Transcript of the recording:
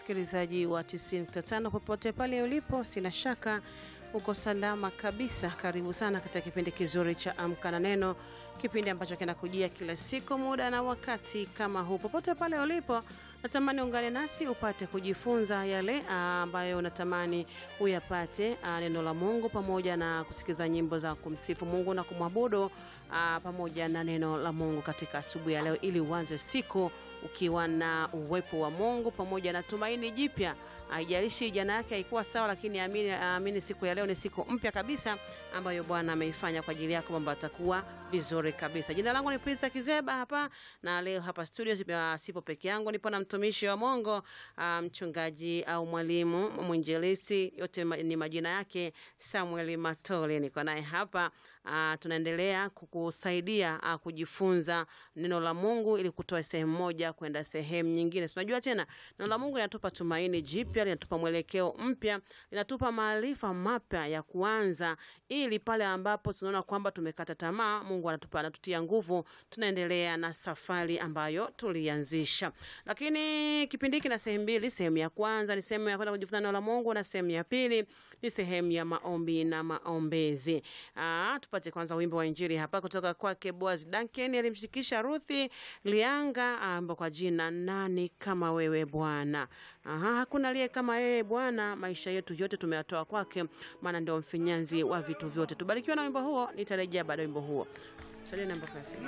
msikilizaji wa 95 popote pale ulipo, sina shaka uko salama kabisa. Karibu sana katika kipindi kizuri cha Amka na Neno, kipindi ambacho kinakujia kila siku muda na wakati kama huu. Popote pale ulipo, natamani ungane nasi upate kujifunza yale ambayo unatamani uyapate, aa, neno la Mungu pamoja na kusikiza nyimbo za kumsifu Mungu na kumwabudu aa, pamoja na neno la Mungu katika asubuhi ya leo, ili uanze siku ukiwa na uwepo wa Mungu pamoja na tumaini jipya. Haijalishi jana yake haikuwa sawa, lakini amini, amini siku ya leo ni siku mpya kabisa ambayo Bwana ameifanya kwa ajili yako, mambo atakuwa vizuri kabisa. Jina langu ni Prince Kizeba hapa na leo hapa studio uh, sipo peke yangu, nipo na mtumishi wa Mungu uh, mchungaji au mwalimu mwinjilisti, yote ma, ni majina yake Samuel Matole. Niko naye hapa uh, tunaendelea kukusaidia uh, kujifunza neno la Mungu ili kutoa sehemu moja kwenda sehemu nyingine. Tunajua tena neno la Mungu linatupa tumaini jipya, linatupa mwelekeo mpya, linatupa maarifa mapya ya kuanza, ili pale ambapo tunaona kwamba tumekata tamaa, Mungu anatupa anatutia nguvu, tunaendelea na safari ambayo tulianzisha. Lakini kipindi hiki na sehemu mbili. Sehemu ya kwanza ni sehemu ya kwenda kujifunza neno la Mungu na sehemu ya pili ni sehemu ya maombi na maombezi. Aa, tupate kwanza wimbo wa Injili hapa kutoka kwake Boaz Duncan, alimshikisha Ruthi Lianga amba kwa jina nani kama wewe Bwana. Aha, hakuna aliye kama yeye Bwana, maisha yetu yote tumeyatoa kwake, maana ndio mfinyanzi wa vitu vyote. Tubarikiwe na wimbo huo, nitarejea baada ya wimbo huo. Salia namba kasi.